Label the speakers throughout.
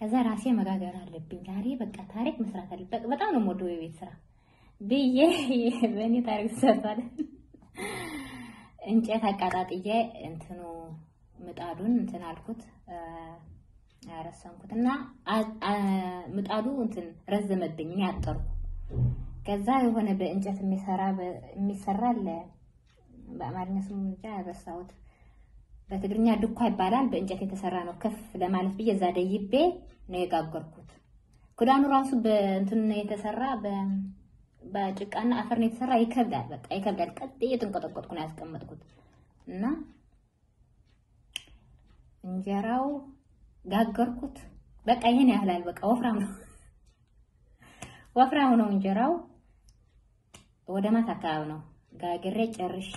Speaker 1: ከዛ ራሴ መጋገር አለብኝ ዛሬ በቃ ታሪክ መስራት አለብኝ። በጣም ነው የምወደው የቤት ስራ ብዬ በእኔ ታሪክ ተሰርቷል። እንጨት አቃጣጥዬ እንትኑ ምጣዱን እንትን አልኩት ያረሰንኩት እና ምጣዱ እንትን ረዘመብኝ እኔ አጠርኩ። ከዛ የሆነ በእንጨት የሚሰራ የሚሰራ አለ በአማርኛ ስሙ ብቻ ያረሳሁት በትግርኛ ድኳ ይባላል። በእንጨት የተሰራ ነው። ከፍ ለማለት ብዬ እዛ ደይቤ ነው የጋገርኩት። ክዳኑ ራሱ በእንትን የተሰራ በጭቃና አፈር ነው የተሰራ። ይከብዳል፣ በቃ ይከብዳል። ቀጥ እየተንቆጠቆጥኩ ነው ያስቀመጥኩት እና እንጀራው ጋገርኩት። በቃ ይሄን ያህላል። በቃ ወፍራም ነው ወፍራም ነው እንጀራው። ወደ ማታ አካባቢ ነው ጋግሬ ጨርሼ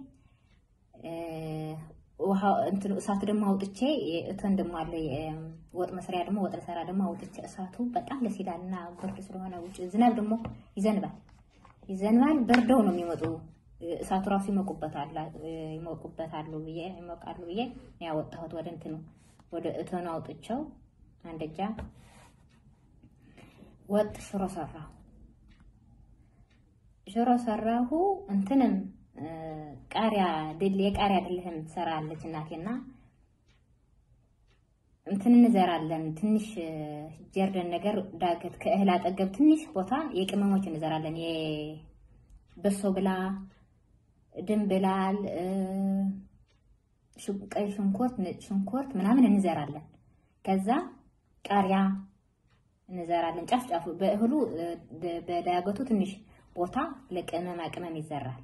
Speaker 1: ውሃ እንትን እሳቱ ደግሞ አውጥቼ እቶን ደግሞ አለ ወጥ መስሪያ ደግሞ ወጥ ለሰራ ደግሞ አውጥቼ እሳቱ በጣም ደስ ይላልና ብርድ ስለሆነ ውጭ ዝናብ ደግሞ ይዘንባል ይዘንባል። በርደው ነው የሚመጡ እሳቱ ራሱ ይሞቁበታል ይሞቁበታሉ ብዬ ይሞቃሉ ብዬ ያወጣሁት ወደ እንትኑ ወደ እቶኑ አውጥቼው አንደጃ ወጥ ሽሮ ሰራሁ። ሽሮ ሰራሁ እንትንም ቃሪያ ድል የቃሪያ ድልህም ትሰራለች እናቴና እንትን እንዘራለን። ትንሽ ጀርደን ነገር ዳገት ከእህል አጠገብ ትንሽ ቦታ የቅመሞች እንዘራለን። የበሶ ብላ፣ ድንብላል፣ ቀይ ሽንኩርት፣ ነጭ ሽንኩርት ምናምን እንዘራለን። ከዛ ቃሪያ እንዘራለን። ጫፍ ጫፉ በእህሉ በዳገቱ ትንሽ ቦታ ለቅመማ ቅመም ይዘራል።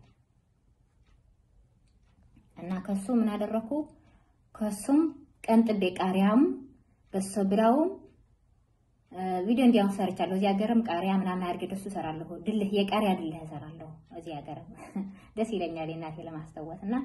Speaker 1: እና ከሱ ምን አደረኩ? ከሱም ቀንጥቤ ቃሪያም በሶ ብላውም ቪዲዮ እንዲያው ሰርቻለሁ። እዚህ ሀገርም ቃሪያ ምናምን አድርጌ ደሱ እሰራለሁ። ድልህ የቃሪያ ድልህ እሰራለሁ። እዚህ ሀገርም ደስ ይለኛል እናቴ ለማስታወስ እና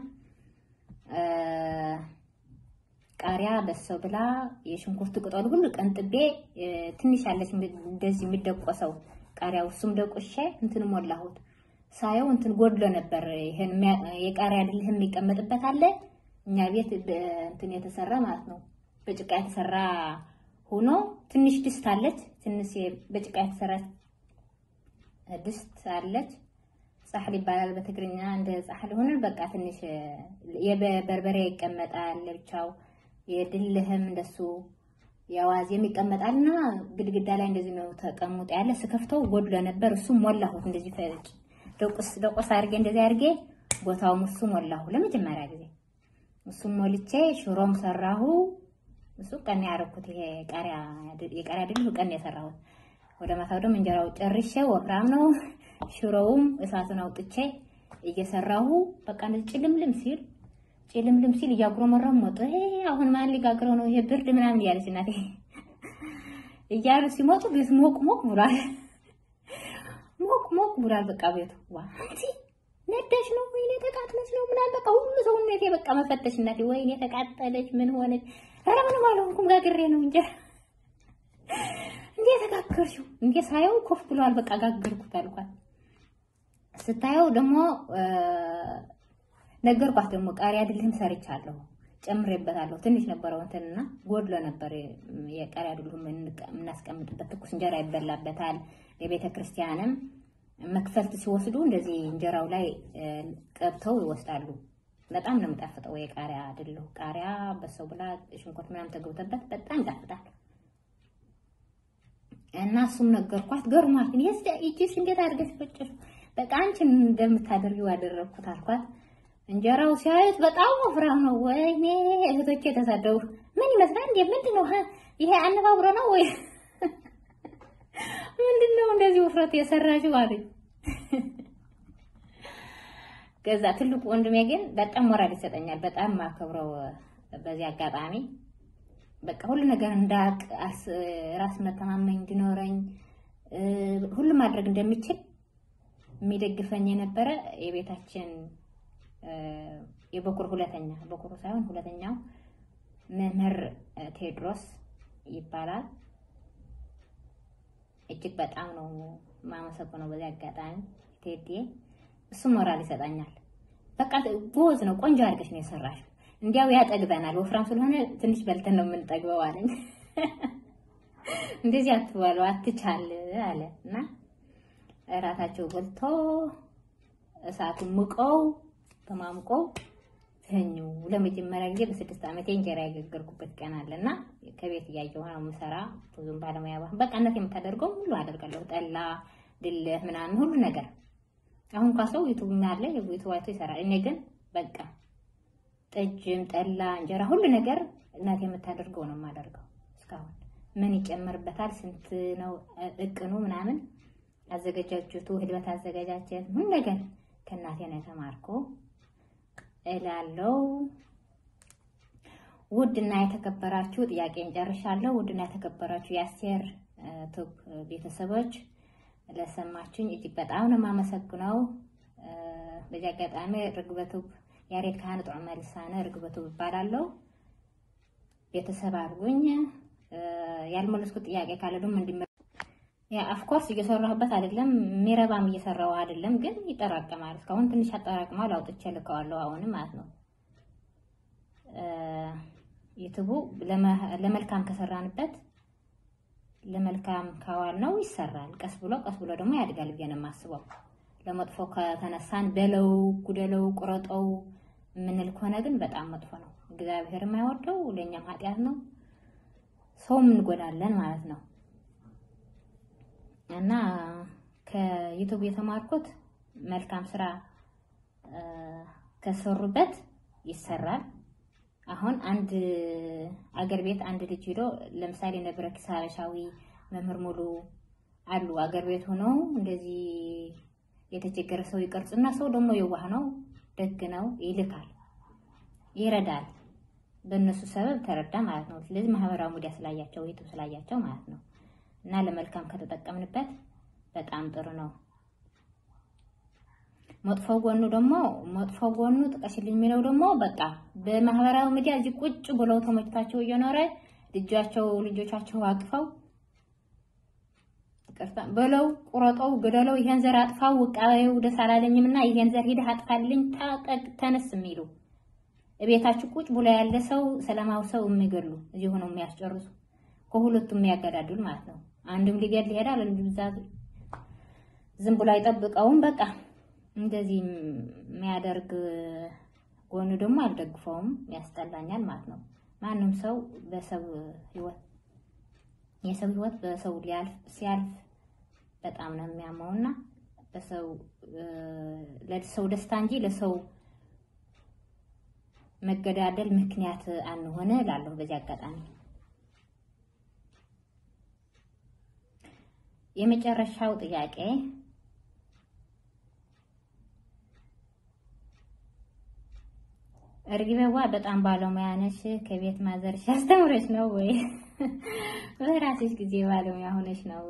Speaker 1: ቃሪያ በሶ ብላ የሽንኩርት ቅጠሉ ሁሉ ቀንጥቤ ትንሽ ያለች እንደዚህ የሚደቆሰው ቃሪያው እሱም ደቆሼ እንትን ሞላሁት። ሳየው እንትን ጎድሎ ነበር። ይሄን የቃሪያ ድልህ የሚቀመጥበት አለ እኛ ቤት እንትን የተሰራ ማለት ነው። በጭቃ የተሰራ ሆኖ ትንሽ ድስት አለች። ትንሽ በጭቃ የተሰራች ድስት አለች። ጻሕል ይባላል በትግርኛ። እንደ ጻሕል ሆነ በቃ ትንሽ የበርበሬ ይቀመጣል ለብቻው፣ የድልህም እንደሱ የአዋዜም ይቀመጣልና ግድግዳ ላይ እንደዚህ ነው ተቀምጦ ያለ። ስከፍተው ጎድሎ ነበር። እሱም ሞላሁት እንደዚህ ፈጭ ደቁስ ደቁስ አድርጌ እንደዚህ አድርጌ ቦታውም እሱ ሞላሁ ለመጀመሪያ ጊዜ እሱም ሞልቼ ሽሮም ሰራሁ። እሱ ቀን ያደረኩት ይሄ ቃሪያ የቃሪያ ድል ቀን የሰራሁት። ወደ ማታው ደግሞ እንጀራው ጨርሼ ወፍራም ነው። ሽሮውም እሳቱን አውጥቼ እየሰራሁ በቃ እንደዚህ ጭልምልም ሲል ጭልምልም ሲል እያጉረመረሙ ወጡ። ይሄ አሁን ማን ሊጋግረው ነው ይሄ ብርድ ምናምን እያለች እናቴ እያሉ ሲመጡ ቤት ሞቅ ሞቅ ብሏል። ሞቅ ሞቅ ብሏል። በቃ ቤቱ ዋ አንቺ ነዳሽ ነው ወይኔ ተቃጥለች ነው ምናምን በቃ ሁሉ ሰውነቴ በቃ መፈተሽ እናቴ ወይኔ ተቃጠለች ምን ሆነች? ኧረ ምንም አልሆንኩም ጋግሬ ነው እንጂ እንዴ ተጋገርሽው እንዴ ሳየው ኮፍ ብሏል። በቃ ጋገርኩት አልኳት። ስታየው ደግሞ ነገርኳት። ደግሞ ቃሪያ ድልህም ሰርቻለሁ ጨምሬበታለሁ። ትንሽ ነበረው እንትንና ጎድሎ ነበር። የቃሪያ ድልህም የምናስቀምጥበት ትኩስ እንጀራ ይበላበታል። የቤተ ክርስቲያንም መክፈልት ሲወስዱ እንደዚህ እንጀራው ላይ ቀብተው ይወስዳሉ። በጣም ነው የሚጣፍጠው የቃሪያ ድልህ። ቃሪያ በሰው ብላ ሽንኩርት ምናምን ተገብቶበት በጣም ይጣፍጣል። እና እሱም ነገርኳት። ገርሟት ይሄስ እጅሽ እንዴት አድርገሽ ፈጨሽ? በቃ አንቺን እንደምታደርጊው አደረግኩት አልኳት። እንጀራው ሲያዩት በጣም ወፍራም ነው። ወይኔ እህቶቼ የተሳደቡ ምን ይመስላል እንዴ? ምንድን ነው ይሄ? አነባብሮ ነው ወይ ምንድን ነው እንደዚህ ውፍረት የሰራሽው አሉኝ። ከዛ ትልቁ ወንድሜ ግን በጣም ሞራል ይሰጠኛል። በጣም ማከብረው በዚህ አጋጣሚ በቃ ሁሉ ነገር እንዳቅ ራስ መተማመኝ እንዲኖረኝ ሁሉ ማድረግ እንደሚችል የሚደግፈኝ የነበረ የቤታችን የበኩር ሁለተኛ በኩሩ ሳይሆን ሁለተኛው መምህር ቴዎድሮስ ይባላል። እጅግ በጣም ነው የማመሰግነው በዚህ አጋጣሚ ቴዲ። እሱ ሞራል ይሰጣኛል። በቃ ጎዝ ነው፣ ቆንጆ አድርገሽ ነው የሰራሽው። እንዲያው ያጠግበናል፣ ወፍራም ስለሆነ ትንሽ በልተን ነው የምንጠግበው አለኝ። እንደዚህ አትበሉ አትቻል አለ እና እራታቸው በልቶ እሳቱን ሙቀው ተማምቀው ተኙ። ለመጀመሪያ ጊዜ በስድስት ዓመቴ እንጀራ የጋገርኩበት ቀን አለና ከቤት እያየሁ ነው የምሰራ። ብዙም ባለሙያ ባህ በቃ እናቴ የምታደርገው ሁሉ አደርጋለሁ። ጠላ፣ ድልህ ምናምን ሁሉ ነገር አሁን እንኳ ሰው ዩቱብ አለ ዩቱብ አይቶ ይሰራል። እኔ ግን በቃ ጠጅም፣ ጠላ፣ እንጀራ ሁሉ ነገር እናቴ የምታደርገው ነው የማደርገው። እስካሁን ምን ይጨምርበታል፣ ስንት ነው እቅኑ ምናምን አዘገጃጀቱ፣ ህልበት አዘገጃጀት ምን ነገር ከእናቴ ነው የተማርኩ እላለሁ። ውድና የተከበራችሁ ጥያቄን ጨርሻለሁ። ውድና የተከበራችሁ የአስቴር ቱብ ቤተሰቦች ለሰማችሁኝ እጅግ በጣም ነው የማመሰግነው። በዚህ አጋጣሚ ርግበቱብ ያሬድ ካህን ጦዕመ ልሳነ ርግበቱብ እባላለሁ። ቤተሰብ አድርጉኝ። ያልመለስኩት ጥያቄ ካለ ደግሞ እንዲመ ያ ኦፍኮርስ እየሰራሁበት አይደለም፣ ሚረባም እየሰራው አይደለም፣ ግን ይጠራቀማል። እስካሁን ትንሽ አጠራቅማል፣ አውጥቼ ልከዋለሁ። አሁንም ማለት ነው ዩቱቡ ለመልካም ከሰራንበት ለመልካም ካዋል ነው ይሰራል። ቀስ ብሎ ቀስ ብሎ ደግሞ ያድጋል ብዬ ነው የማስበው። ለመጥፎ ከተነሳን በለው፣ ጉደለው፣ ቁረጠው የምንል ከሆነ ግን በጣም መጥፎ ነው። እግዚአብሔር የማይወደው ለእኛም ኃጢአት ነው። ሰውም እንጎዳለን ማለት ነው። እና ከዩቱብ የተማርኩት መልካም ስራ ከሰሩበት ይሰራል። አሁን አንድ አገር ቤት አንድ ልጅ ሄዶ ለምሳሌ ነበረ ኪስ ሀበሻዊ መምህር ሙሉ አሉ አገር ቤት ሆነው እንደዚህ የተቸገረ ሰው ይቀርጽና ሰው ደግሞ የዋህ ነው፣ ደግ ነው፣ ይልካል፣ ይረዳል። በእነሱ ሰበብ ተረዳ ማለት ነው። ስለዚህ ማህበራዊ ሚዲያ ስላያቸው ዩቱብ ስላያቸው ማለት ነው። እና ለመልካም ከተጠቀምንበት በጣም ጥሩ ነው። መጥፎ ጎኑ ደግሞ መጥፎ ጎኑ ጥቀሽልኝ የሚለው ደግሞ በቃ በማህበራዊ ሚዲያ እዚህ ቁጭ ብለው ተመችቷቸው እየኖረ ልጃቸው ልጆቻቸው አቅፈው ይቅርታ በለው ቁረጠው፣ ግደለው፣ ይሄን ዘር አጥፋው፣ ውቃቤው ደስ አላለኝም እና ይሄን ዘር ሂደህ አጥፋልኝ፣ ታጠቅ፣ ተነስ የሚሉ እቤታችሁ ቁጭ ብሎ ያለ ሰው ሰላማዊ ሰው የሚገሉ እዚህ ሆነው የሚያስጨርሱ ከሁለቱም የሚያገዳድሉ ማለት ነው። አንድም ሊገድል ይሄዳል፣ አንዱ ብዛት ዝም ብሎ አይጠብቀውም። በቃ እንደዚህ የሚያደርግ ጎኑ ደግሞ አልደግፈውም፣ ያስጠላኛል ማለት ነው። ማንም ሰው በሰው ህይወት የሰው ህይወት በሰው ሊያልፍ ሲያልፍ በጣም ነው የሚያመውና በሰው ለሰው ደስታ እንጂ ለሰው መገዳደል ምክንያት አንሆነ እላለሁ በዚህ አጋጣሚ የመጨረሻው ጥያቄ እርግበዋ በጣም ባለሙያ ነሽ። ከቤት ማዘርሽ አስተምረሽ ነው ወይ በራስሽ ጊዜ ባለሙያ ሆነሽ ነው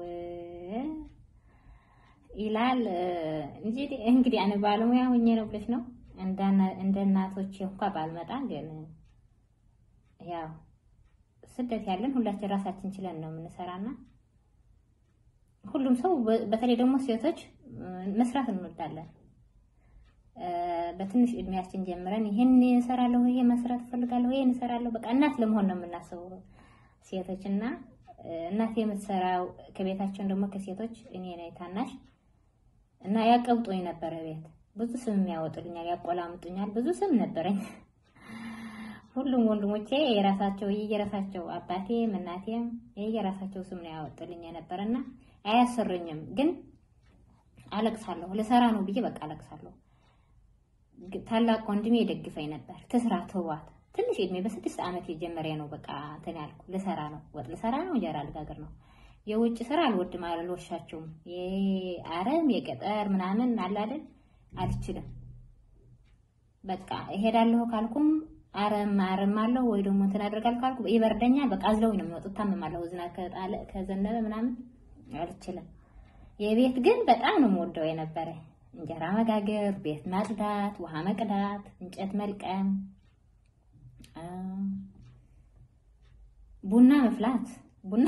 Speaker 1: ይላል እንጂ እንግዲህ እኔ ባለሙያ ሆኜ ነው ብለሽ ነው እንደ እናቶች እንኳ ባልመጣ፣ ግን ያው ስደት ያለን ሁላችን ራሳችን ችለን ነው የምንሰራና ሁሉም ሰው በተለይ ደግሞ ሴቶች መስራት እንወዳለን። በትንሽ እድሜያችን ጀምረን ይሄን እሰራለሁ፣ ይሄ መስራት እፈልጋለሁ፣ ይሄን እሰራለሁ፣ በቃ እናት ለመሆን ነው የምናስበው ሴቶች እና እናት የምትሰራው ከቤታችን ደግሞ ከሴቶች እኔ ነኝ ታናሽ እና ያቀብጦኝ ነበረ ቤት ብዙ ስም የሚያወጡልኛል፣ ያቆላምጡኛል። ብዙ ስም ነበረኝ። ሁሉም ወንድሞቼ የራሳቸው የየራሳቸው አባቴም እናቴም የየራሳቸው ስም ነው ያወጡልኝ የነበረና አያሰሩኝም ግን አለቅሳለሁ። ልሰራ ነው ብዬ በቃ አለቅሳለሁ። ታላቅ ወንድሜ የደግፈኝ ነበር። ትስራ ትዋት ትንሽ እድሜ በስድስት ዓመት የጀመረ ነው በቃ እንትን ያልኩ ልሰራ ነው፣ ወጥ ልሰራ ነው፣ እንጀራ ልጋግር ነው። የውጭ ስራ አልወድም፣ አልወሻቸውም። የአረም የገጠር ምናምን አለ አይደል አልችልም። በቃ እሄዳለሁ ካልኩም አረም አረም አለው ወይ ደግሞ እንትን አደርጋለሁ ካልኩ ይበርደኛል። በቃ አዝለውኝ ነው የሚወጡት። ታመማለሁ፣ ዝናብ ከጣለ ከዘነበ ምናምን አልችልም። የቤት ግን በጣም ነው የምወደው የነበረ እንጀራ መጋገር፣ ቤት ማጽዳት፣ ውሃ መቅዳት፣ እንጨት መልቀም፣ ቡና መፍላት ቡና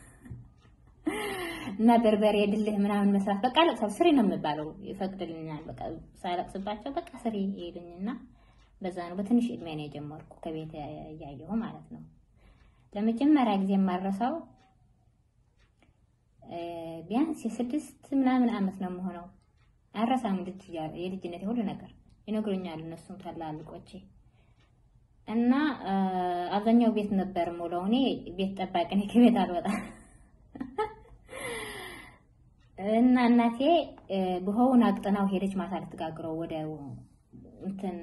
Speaker 1: እና በርበሬ ድልህ ምናምን መስራት በቃ ለቅሳው ስሪ ነው የምባለው። ይፈቅድልኛል። በቃ ሳለቅስባቸው በቃ ስሪ ይሉኝና በዛ ነው በትንሽ እድሜ ነው የጀመርኩ ከቤት እያየሁ ማለት ነው። ለመጀመሪያ ጊዜ የማረሳው ቢያንስ የስድስት ምናምን አመት ነው የምሆነው። አረሳም ልጅ የልጅነት ሁሉ ነገር ይነግሩኛል እነሱም ታላልቆቼ እና አብዛኛው ቤት ነበር የምውለው። እኔ ቤት ጠባቂ ነኝ፣ ከቤት አልወጣም። እና እናቴ ብሆውን አቅጥናው ሄደች ማታ ልትጋግረው ወደ እንትን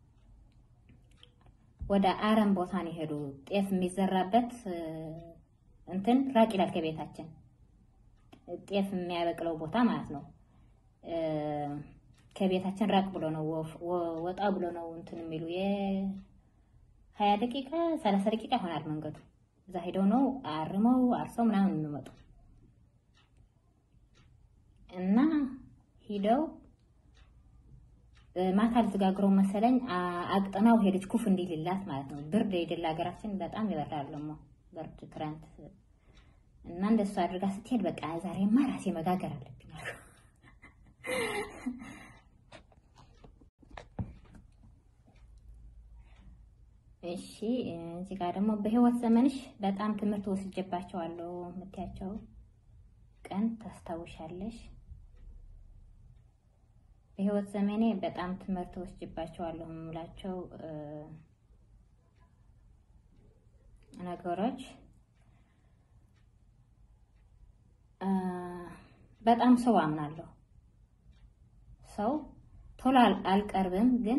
Speaker 1: ወደ አረም ቦታ ነው የሄዱ። ጤፍ የሚዘራበት እንትን ራቅ ይላል ከቤታችን ጤፍ የሚያበቅለው ቦታ ማለት ነው። ከቤታችን ራቅ ብሎ ነው ወጣ ብሎ ነው እንትን የሚሉ የሀያ ደቂቃ ሰላሳ ደቂቃ ይሆናል መንገዱ። እዛ ሄደው ነው አርመው አርሰው ምናምን የሚመጡ እና ሂደው ማታ ልትጋግረው መሰለኝ አቅጥናው ሄደች ኩፍ እንዲልላት ማለት ነው። ብርድ የደላ ሀገራችን በጣም ይበርዳል ደግሞ ብርድ ክረምት እና እንደሱ አድርጋ ስትሄድ በቃ ዛሬማ ራሴ መጋገር አለብኝ አልኩ። እሺ እዚህ ጋር ደግሞ በህይወት ዘመንሽ በጣም ትምህርት ወስጄባቸዋለሁ የምትያቸው ቀን ታስታውሻለሽ? በህይወት ዘመኔ በጣም ትምህርት ወስጄባቸዋለሁ የምላቸው ነገሮች በጣም ሰው አምናለሁ። ሰው ቶሎ አልቀርብም፣ ግን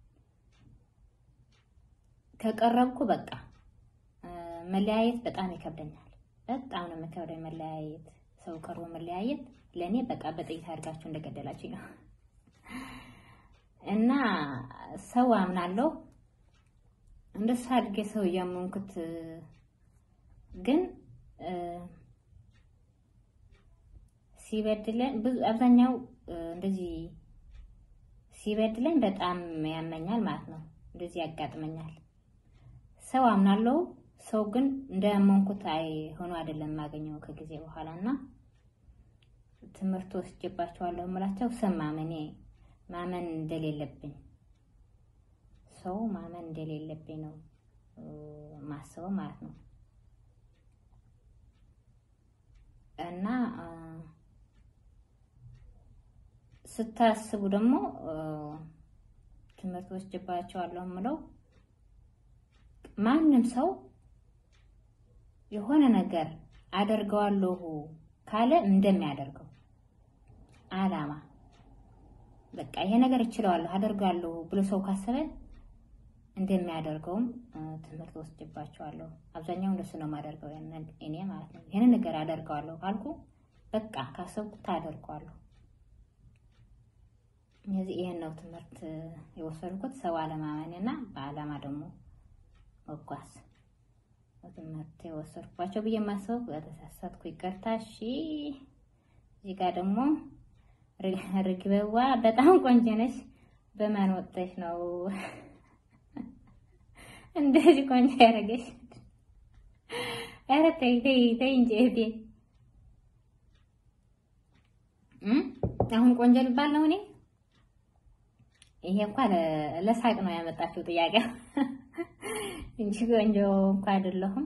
Speaker 1: ከቀረብኩ በቃ መለያየት በጣም ይከብደኛል። በጣም ነው የሚከብደኝ መለያየት። ሰው ቀርቦ መለያየት ለእኔ በቃ በጥይት አድርጋችሁ እንደገደላችኝ ነው። እና ሰው አምናለሁ። እንደሱ አድርጌ ሰው እያመንኩት ግን ሲበድለን ብዙ አብዛኛው እንደዚህ ሲበድለን በጣም ያመኛል ማለት ነው። እንደዚህ ያጋጥመኛል። ሰው አምናለሁ። ሰው ግን እንዳመንኩት አይ ሆኖ አይደለም የማገኘው ከጊዜ በኋላ እና ትምህርት ወስጄባቸዋለሁ የምላቸው ሰው ማመኔ ማመን እንደሌለብኝ ሰው ማመን እንደሌለብኝ ነው ማስበው ማለት ነው እና ስታስቡ ደግሞ ትምህርት ወስጄባቸዋለሁ የምለው ማንም ሰው የሆነ ነገር አደርገዋለሁ ካለ እንደሚያደርገው አላማ በቃ ይሄ ነገር እችለዋለሁ አደርጋለሁ ብሎ ሰው ካሰበ እንደሚያደርገውም ትምህርት ወስጄባቸዋለሁ። አብዛኛው እንደሱ ነው የማደርገው እኔ ማለት ነው። ይሄንን ነገር አደርገዋለሁ ካልኩ በቃ ካሰብኩት አደርገዋለሁ። እነዚህ ይሄን ነው ትምህርት የወሰድኩት፣ ሰው አለማመን እና በአላማ ደግሞ መጓዝ ትምህርት የወሰድኳቸው ብዬ የማስበው በተሳሳትኩ ይቅርታ። እሺ እዚህ ጋር ደግሞ ርግበዋ በጣም ቆንጆ ነሽ። በማን ወጥተሽ ነው እንደዚህ ቆንጆ ያደረገሽ? ኧረ ተይ ተይ ተይ እንጂ እህቴ። አሁን ቆንጆ ልባል ነው እኔ? ይሄ እንኳን ለሳቅ ነው ያመጣችው ጥያቄ እንጂ ቆንጆ እንኳን አይደለሁም።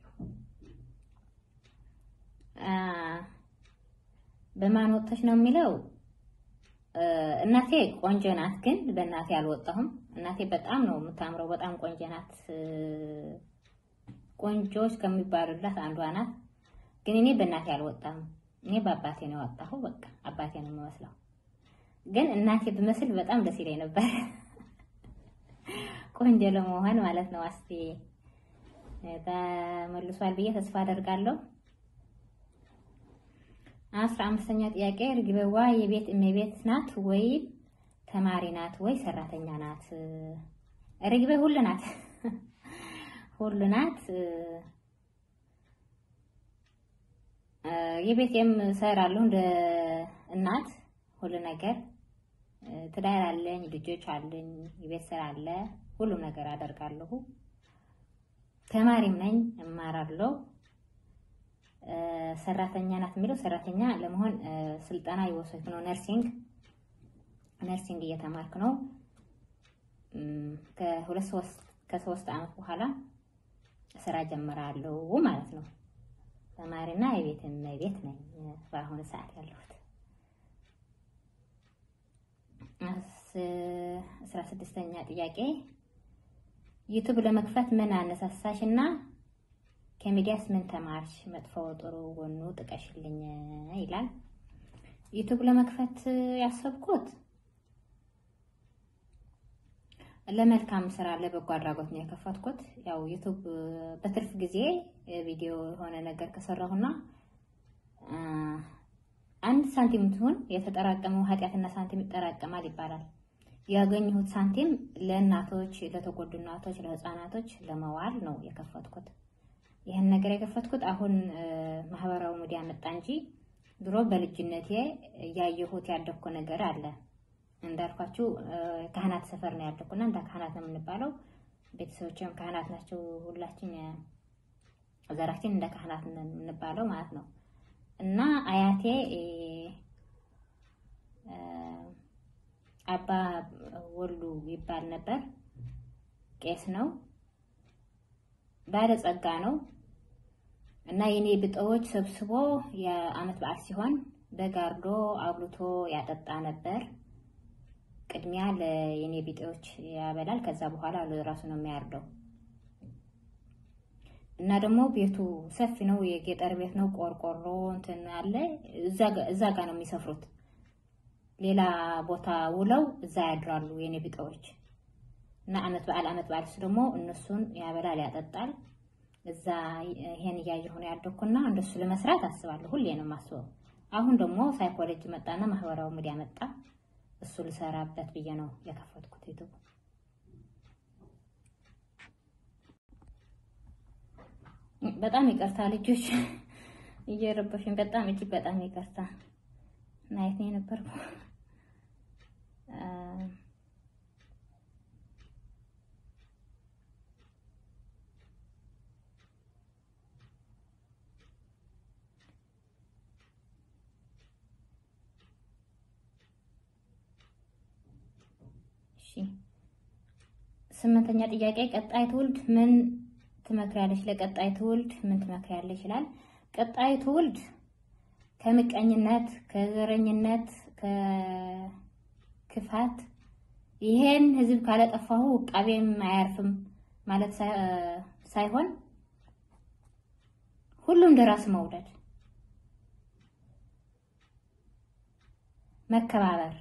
Speaker 1: በማን ወጥተሽ ነው የሚለው እናቴ ቆንጆ ናት፣ ግን በእናቴ አልወጣሁም። እናቴ በጣም ነው የምታምረው፣ በጣም ቆንጆ ናት። ቆንጆች ከሚባሉላት አንዷ ናት። ግን እኔ በእናቴ አልወጣሁም። እኔ በአባቴ ነው የወጣሁ። በቃ አባቴ ነው የምመስለው። ግን እናቴ ብመስል በጣም ደስ ይለኝ ነበር፣ ቆንጆ ለመሆን ማለት ነው። አስቴ ተመልሷል ብዬ ተስፋ አደርጋለሁ። አስራ አምስተኛ ጥያቄ ርግበዋ የቤት እመቤት ናት ወይ ተማሪ ናት ወይ ሰራተኛ ናት? ርግቤ ሁሉ ናት፣ ሁሉ ናት። የቤቴም እሰራለሁ እንደ እናት ሁሉ ነገር። ትዳር አለኝ፣ ልጆች አለኝ፣ የቤት ስራ አለ፣ ሁሉም ነገር አደርጋለሁ። ተማሪም ነኝ፣ እማራለሁ። ሰራተኛ ናት የሚለው ሰራተኛ ለመሆን ስልጠና የወሰድኩ ነው። ነርሲንግ ነርሲንግ እየተማርክ ነው። ከሁለት ሶስት ከሶስት አመት በኋላ ስራ ጀምራለሁ ማለት ነው። ተማሪና የቤት እመቤት ነኝ በአሁኑ ሰዓት ያለሁት። አስራ ስድስተኛ ጥያቄ ዩቱብ ለመክፈት ምን አነሳሳሽ እና ከሚዲያስ ምን ተማርሽ? መጥፎ ጥሩ ጎኑ ጥቀሽልኝ ይላል። ዩቱብ ለመክፈት ያሰብኩት ለመልካም ስራ ለበጎ አድራጎት ነው የከፈትኩት። ያው ዩቱብ በትርፍ ጊዜ ቪዲዮ የሆነ ነገር ከሰራሁና አንድ ሳንቲም ትሁን የተጠራቀመው ኃጢአትና ሳንቲም ይጠራቀማል ይባላል። ያገኘሁት ሳንቲም ለእናቶች፣ ለተጎዱ እናቶች፣ ለህፃናቶች ለመዋል ነው የከፈትኩት። ይህን ነገር የከፈትኩት አሁን ማህበራዊ ሚዲያ መጣ እንጂ ድሮ በልጅነቴ ያየሁት ያደግኩ ነገር አለ። እንዳልኳችሁ ካህናት ሰፈር ነው ያደኩና እንደ ካህናት ነው የምንባለው። ቤተሰቦችም ካህናት ናቸው። ሁላችን ዘራችን እንደ ካህናት ነው የምንባለው ማለት ነው። እና አያቴ አባ ወሉ ይባል ነበር። ቄስ ነው፣ ባለጸጋ ነው። እና የኔ ብጠዎች ሰብስቦ የአመት በዓል ሲሆን በጋርዶ አብልቶ ያጠጣ ነበር። ቅድሚያ ለየኔ ቢጤዎች ያበላል። ከዛ በኋላ ለራሱ ነው የሚያርደው። እና ደግሞ ቤቱ ሰፊ ነው፣ የገጠር ቤት ነው። ቆርቆሮ እንትን አለ። እዛ ጋ ነው የሚሰፍሩት። ሌላ ቦታ ውለው እዛ ያድራሉ የኔ ቢጤዎች። እና አመት በዓል አመት በዓል ደግሞ እነሱን ያበላል፣ ያጠጣል። እዛ ይሄን እያየሁ ነው ያደኩና እንደሱ ለመስራት አስባለሁ። ሁሌ ነው የማስበው። አሁን ደግሞ ሳይኮሎጂ መጣና ማህበራዊ ሚዲያ መጣ። እሱ ልሰራበት ብዬ ነው የከፈትኩት ዩቱብ። በጣም ይቅርታ ልጆች እየረበሽኝ፣ በጣም እጅግ በጣም ይቅርታ። ናየት ነው የነበርኩ ስምንተኛ ጥያቄ ቀጣይ ትውልድ ምን ትመክሪያለሽ? ለቀጣይ ትውልድ ምን ትመክሪያለሽ ይላል። ቀጣይ ትውልድ ከምቀኝነት፣ ከዘረኝነት፣ ከክፋት ይሄን ህዝብ ካለጠፋሁ ቃቤም አያርፍም ማለት ሳይሆን ሁሉም እንደራስ መውደድ፣ መከባበር፣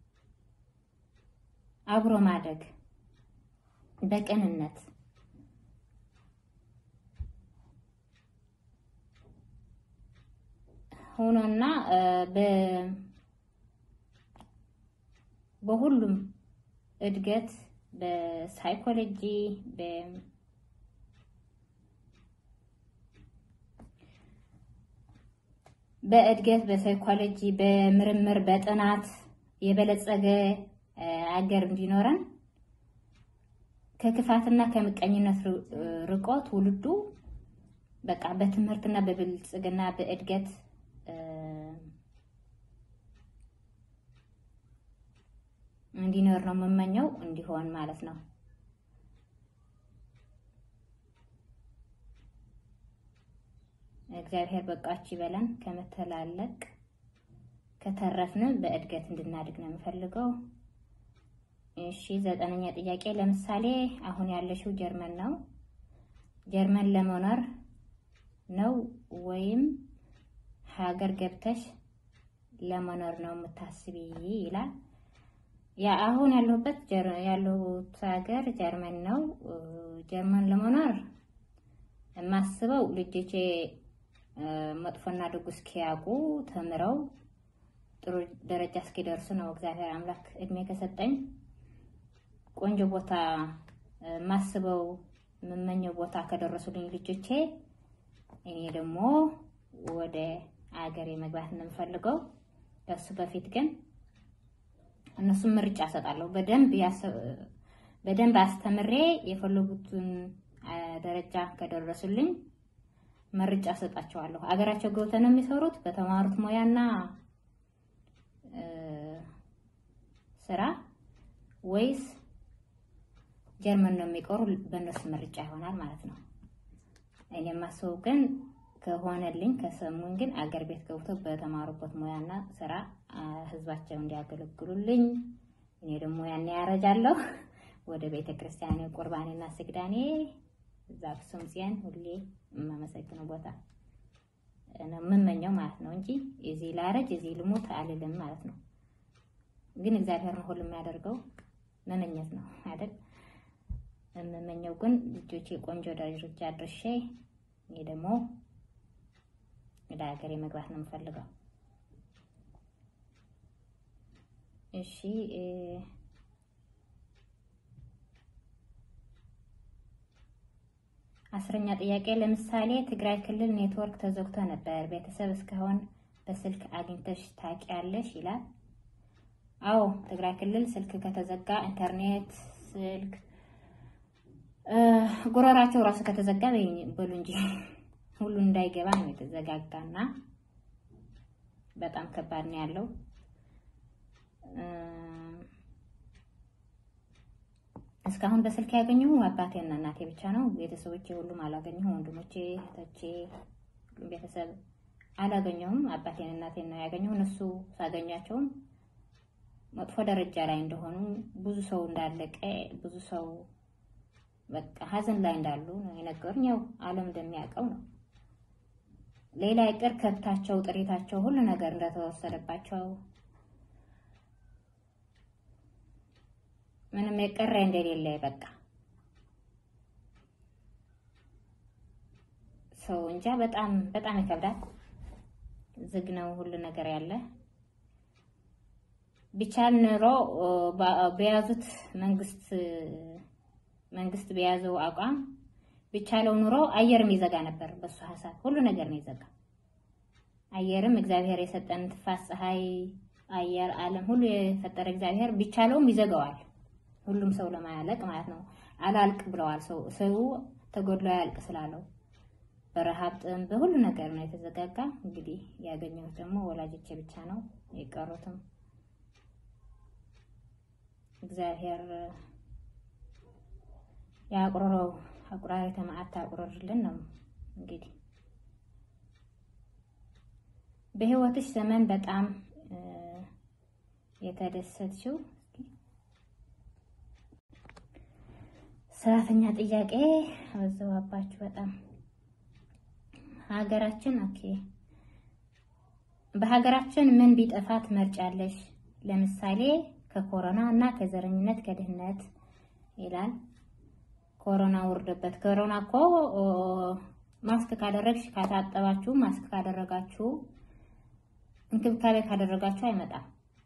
Speaker 1: አብሮ ማደግ በቅንነት ሆኖና በሁሉም እድገት በሳይኮሎጂ በእድገት በሳይኮሎጂ በምርምር በጥናት የበለጸገ አገር እንዲኖረን ከክፋትና ከምቀኝነት ርቆ ትውልዱ በቃ በትምህርትና በብልጽግና በእድገት እንዲኖር ነው የምመኘው፣ እንዲሆን ማለት ነው። እግዚአብሔር በቃች ይበለን። ከመተላለቅ ከተረፍን በእድገት እንድናድግ ነው የምፈልገው። እሺ ዘጠነኛ ጥያቄ ለምሳሌ አሁን ያለሽው ጀርመን ነው። ጀርመን ለመኖር ነው ወይም ሀገር ገብተሽ ለመኖር ነው የምታስቢ ይላል። ያ አሁን ያለሁበት ያለሁት ሀገር ጀርመን ነው። ጀርመን ለመኖር የማስበው ልጆቼ መጥፎና ደጉ እስኪያውቁ ተምረው ጥሩ ደረጃ እስኪደርሱ ነው። እግዚአብሔር አምላክ እድሜ ከሰጠኝ ቆንጆ ቦታ ማስበው የምመኘው ቦታ ከደረሱልኝ ልጆቼ እኔ ደግሞ ወደ አገሬ መግባት ነው የምፈልገው። ከሱ በፊት ግን እነሱም ምርጫ እሰጣለሁ። በደንብ በደንብ አስተምሬ የፈለጉትን ደረጃ ከደረሱልኝ ምርጫ እሰጣቸዋለሁ። አገራቸው ገብተው ነው የሚሰሩት በተማሩት ሙያና ስራ ወይስ ጀርመን ነው የሚቀሩ? በእነሱ ምርጫ ይሆናል ማለት ነው። እኔ የማስበው ግን ከሆነልኝ ከሰሙኝ ግን አገር ቤት ገብቶ በተማሩበት ሙያና ስራ ህዝባቸው እንዲያገለግሉልኝ እኔ ደግሞ ያኔ ያረጃለሁ ወደ ቤተ ክርስቲያኔ ቁርባኔና ስግዳኔ እዛ አክሱም ጽዮን ሁሌ የማመሰግነው ቦታ ነው የምመኘው ማለት ነው እንጂ እዚህ ላረጅ እዚህ ልሞት አልልም ማለት ነው። ግን እግዚአብሔር ነው ሁሉ የሚያደርገው መመኘት ነው አይደል? የምመኘው ግን ልጆቼ ቆንጆ ደረጃ አድርሼ እኔ ደግሞ ወደ ሀገሬ መግባት ነው የምፈልገው። እሺ አስረኛ ጥያቄ ለምሳሌ ትግራይ ክልል ኔትወርክ ተዘግቶ ነበር። ቤተሰብ እስካሁን በስልክ አግኝተሽ ታውቂያለሽ? ይላል። አዎ ትግራይ ክልል ስልክ ከተዘጋ ኢንተርኔት፣ ስልክ ጉሮራቸው ራሱ ከተዘጋ በሉ እንጂ ሁሉ እንዳይገባ ነው የተዘጋጋና በጣም ከባድ ነው ያለው። እስካሁን በስልክ ያገኘሁ አባቴና እናቴ ብቻ ነው። ቤተሰቦቼ ሁሉም አላገኘሁም። ወንድሞቼ፣ እህቶቼ፣ ሁሉም ቤተሰብ አላገኘሁም። አባቴን እናቴን ነው ያገኘሁ። እነሱ ሳገኛቸውም መጥፎ ደረጃ ላይ እንደሆኑ፣ ብዙ ሰው እንዳለቀ፣ ብዙ ሰው በቃ ሀዘን ላይ እንዳሉ ነው የነገሩኝ። ያው ዓለም እንደሚያውቀው ነው። ሌላ ይቅር ከብታቸው፣ ጥሪታቸው፣ ሁሉ ነገር እንደተወሰደባቸው ምንም የቀረ እንደሌለ በቃ ሰው እንጃ። በጣም በጣም ይከብዳል። ዝግ ነው ሁሉ ነገር ያለ ቢቻል ኑሮ በያዙት መንግስት መንግስት በያዘው አቋም ቢቻለው ኑሮ አየርም ይዘጋ ነበር። በሱ ሀሳብ ሁሉ ነገር ነው ይዘጋ። አየርም እግዚአብሔር የሰጠን ትፋስ፣ ፀሐይ፣ አየር፣ ዓለም ሁሉ የፈጠረ እግዚአብሔር ቢቻለውም ይዘጋዋል። ሁሉም ሰው ለማያለቅ ማለት ነው። አላልቅ ብለዋል። ሰው ሰው ተጎድሎ ያልቅ ስላለው በረሃብ ጥም፣ በሁሉ ነገር ነው የተዘጋጋ። እንግዲህ ያገኘሁት ደግሞ ወላጆቼ ብቻ ነው የቀሩትም እግዚአብሔር ያቁረረው አቁራሪ ተማዓት ታቁረርልን ነው እንግዲህ በህይወትሽ ዘመን በጣም የተደሰትሽው ሰራተኛ ጥያቄ አበዛባችሁ በጣም ሀገራችን ኦኬ በሀገራችን ምን ቢጠፋ ትመርጫለሽ? ለምሳሌ ከኮሮና እና ከዘረኝነት ከድህነት ይላል። ኮሮና ውርደበት። ኮሮና እኮ ማስክ ካደረግሽ ካታጠባችሁ፣ ማስክ ካደረጋችሁ፣ እንክብካቤ ካደረጋችሁ አይመጣም።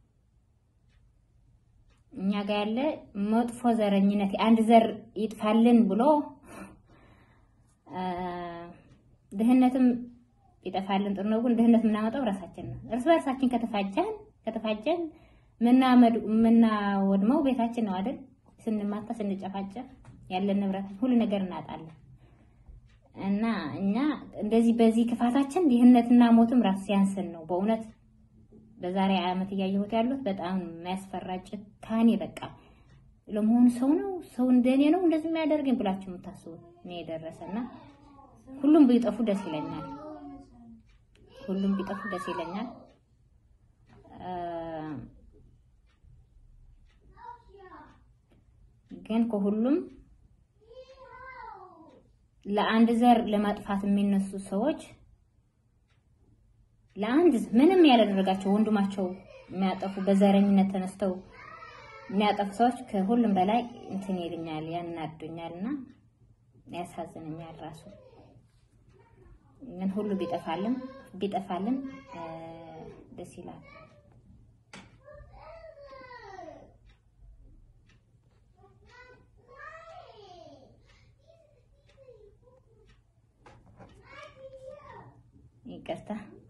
Speaker 1: እኛ ጋር ያለ መጥፎ ዘረኝነት አንድ ዘር ይጥፋልን ብሎ ድህነትም ይጠፋልን ጥሩ ነው። ግን ድህነት የምናመጣው ራሳችን ነው። እርስ በርሳችን ከተፋጀን ከተፋጀን ምናወድመው ቤታችን ነው አይደል? ስንማታ ስንጨፋጨፍ ያለን ንብረት ሁሉ ነገር እናጣለን። እና እኛ እንደዚህ በዚህ ክፋታችን ድህነትና ሞትም ራስ ሲያንስን ነው በእውነት በዛሬ ዓመት እያየሁት ያሉት በጣም የሚያስፈራ ጭካኔ። በቃ ለመሆኑ ሰው ነው ሰው እንደኔ ነው እንደዚህ የሚያደርገኝ ብላችሁ የምታስቡ እኔ የደረሰና ሁሉም ቢጠፉ ደስ ይለኛል። ሁሉም ቢጠፉ ደስ ይለኛል። ግን ከሁሉም ለአንድ ዘር ለማጥፋት የሚነሱ ሰዎች ለአንድ ምንም ያላደረጋቸው ወንድማቸው የሚያጠፉ በዘረኝነት ተነስተው የሚያጠፉ ሰዎች ከሁሉም በላይ እንትን ይልኛል፣ ያናዱኛል እና ያሳዝነኛል ራሱ ምን ሁሉ ቢጠፋልን ቢጠፋልን ደስ ይላል። ይቅርታ